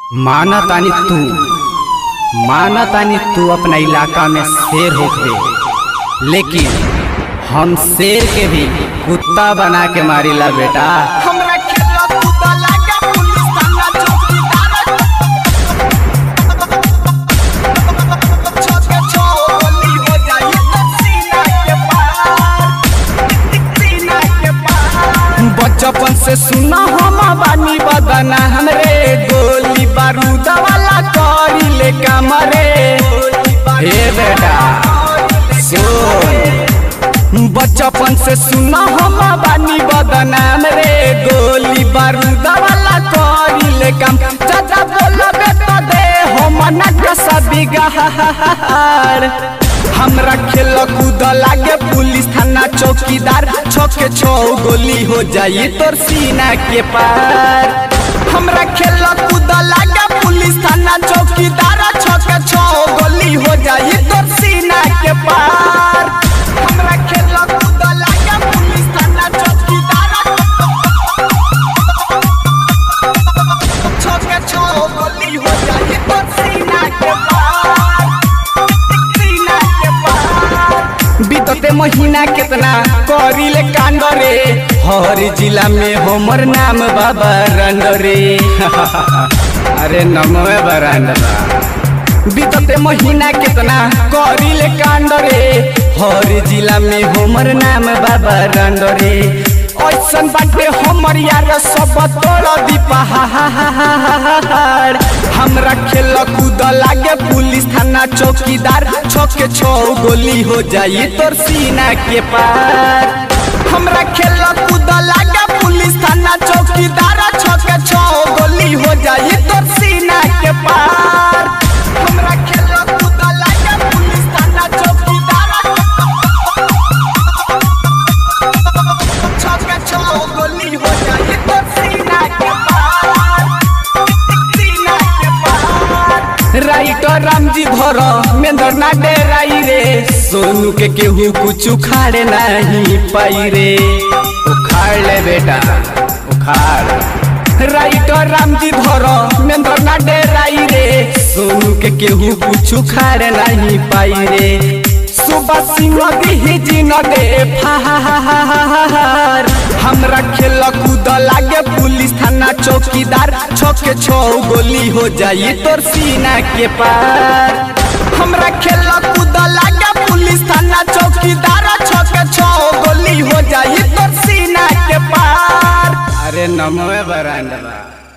माना तानी तू माना तानी तू अपना इलाका में शेर होख दे लेकिन हम शेर के भी कुत्ता बना के मारिला बेटा हमरा खेला कूदा लागा पुलिस थाना चौकीदार छके छोली हो जाई तो सीना के पार सीना के पार बचपन से सुना हम बानी बदना हमरे गोली बारूद वाला करी ले कमरे हे बेटा सुन बचपन से सुना हम बानी बदनाम रे गोली बारूद वाला करी ले काम चाचा बोलबे तो दे हम नक्शा बिगाड़ हमरा खेल कूद लागे पुलिस थाना चौकीदार छके छो गोली हो जाई तोर सीना के पार हमरा खेल कूद लागे पुलिस थाना चौकीदार छके छो गोली हो जाई तोर सीना के पार हमरा खेला कूदा लागा पुलिस थाना चौकीदार छके छो गोली हो जाई तो सीना के पार सीना के पार बीतते महीना कितना करिले कांड रे हर जिला में हमर नाम बाबा रंड रे अरे नमवे बरांड बीतते महीना कितना करिले कांड रे हर जिला में हमर नाम बाबा रंड रे ऐसन बाटे हमर यार सब तोड़ दी पहाड़ हमरा खेल कूद लागे पुलिस थाना चौकीदार छके छो गोली हो जाई तोर सीना के पार हमरा खेल कूद लागे पुलिस थाना चौकीदार छके छो गोली हो जाई तोर सीना के पार हमरा खेला कूदा लागा पुलिस थाना चौकीदार छके छो गोली हो जाई तो सीना के पार सीना के पार राइटर रामजी धर मेंदर ना डेराई रे सोनू के केहू कुछ उखाड़े नहीं पाई रे उखाड़ ले बेटा उखाड़ राइटर रामजी धर मेंदर ना डेराई रे सोनू के केहू कुछ उखाड़े नहीं पाई रे सुबह सिंह दिही जी न दे फार हमरा खेल कूद लागे पुलिस थाना चौकीदार छके छो गोली हो जाई तोर सीना के पार हमरा खेल कूद लागे पुलिस थाना चौकीदार छके छो गोली हो जाई तोर सीना के पार अरे नमवे बरांडा